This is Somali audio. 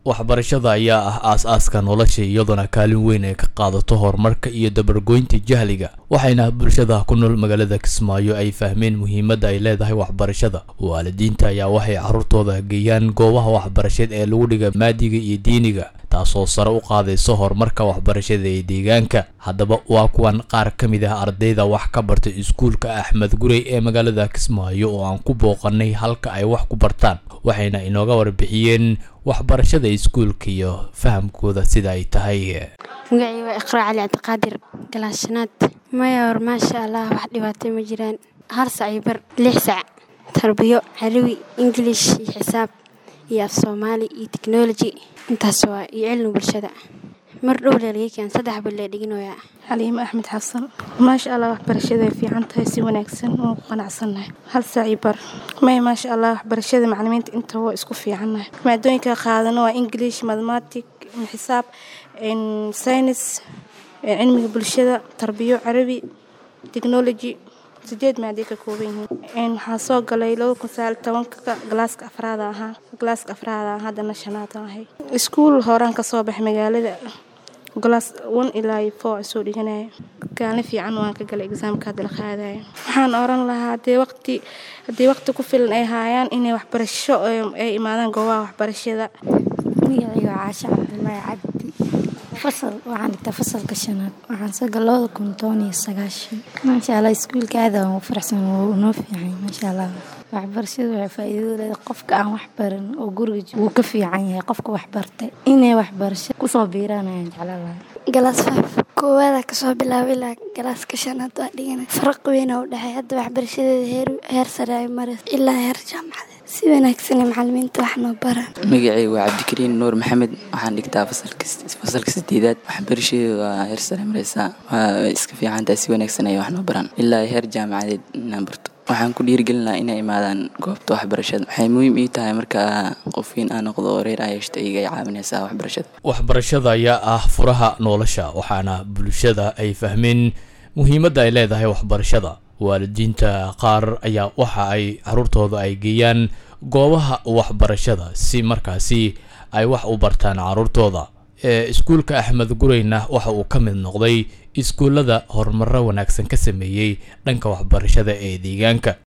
waxbarashada ayaa ah aas-aaska nolosha iyadoona kaalin weyn ay ka qaadato horumarka iyo dabargoynta jahliga waxayna bulshada ku nool magaalada kismaayo ay fahmeen muhiimadda ay leedahay waxbarashada waalidiinta ayaa waxay carruurtooda geeyaan goobaha waxbarasheed ee lagu dhiga maadiga iyo diiniga taasoo sare u qaadayso horumarka waxbarashada ee deegaanka haddaba waa kuwan qaar ka mid ah ardayda wax ka bartay iskuulka axmed gurey ee magaalada kismaayo oo aan ku booqanay halka ay wax ku bartaan waxayna inooga warbixiyeen waxbarashada iskuulka iyo fahamkooda sida ay tahay magacii waa iqraa cali cabdiqaadir galaashanaad maya hor maasha allah wax dhibaato ma jiraan hal sac iyo bar lix sac tarbiyo carabi ingilish iyo xisaab iyo af soomaali iyo technology intaas waa iyo cilmi bulshada mar dhow leelgeykan saddex bal lee dhiginoyaa xaliimo axmed xasan maasha allah waxbarashada ay fiican tahay si wanaagsan oo ku qanacsannahay hal saaci bar may maasha allah waxbarashada macalimiinta inta waa isku fiicannahay maadooyinka qaadano waa english mathematic xisaab synis cilmiga bulshada tarbiyo carabi technology sideed maaday ka kooban yihiin waxaa soo galay laba kun sagaal tobanka galaaska afraada ahaa galaaska afraada haddana shanaada ahay iskuul horaan kasoo baxay magaalada golaas one ilaa iyo four soo dhiganaya kaalin fiican waan ka galay exaamka hadda la qaadaya waxaan oran lahaa hadee waqti haddii waqti ku filan ay haayaan inay waxbarasho ay imaadaan goobaha waxbarashada magacayga caasha cabdulaahi cabdi fasal waxaan dhigtaa fasalka shanaad waxaan soo gal labada kun toban iyo sagaashan maasha allah iskuulka aada waan u faraxsan wuu noo fiican maasha allah waxbarashadu waxay faa'iidada leedahay qofka aan wax baran oo guriga wuu ka fiican yahay qofka wax bartay inay waxbarasho kusoo biiraan ayaan jeclaan lahaa galaas five koowaada kasoo bilaaba ilaa galaaska shanaad waa dhigana faraq weyna u dhexey hadda waxbarashadeeda heer heer sare ay maras ilaa heer jaamacadeed si wanaagsan macalimiinta wax noo baraan magacay waa cabdikariin nuur maxamed waxaan dhigtaa fasalka sideedaad waxbarashadeeda waa heer sare mareysaa waa iska fiicantahay si wanaagsan ay wax noo baraan ilaa heer jaamacadeed inaan barto waxaan ku dhiirigelinaha inay imaadaan goobta waxbarashada waxay muhiim ii tahay markaa qofkiin aan noqdo oo reer ayashta iga ay caawinaysaa waxbarashada waxbarashada ayaa ah furaha nolosha waxaana bulshada ay fahmeen muhiimadda ay leedahay waxbarashada waalidiinta qaar ayaa waxa ay caruurtooda ay geeyaan goobaha waxbarashada si markaasi ay wax u bartaan caruurtooda ee iskuulka axmed gureyna waxa uu ka mid noqday iskuullada horumaro wanaagsan ka sameeyey dhanka waxbarashada ee deegaanka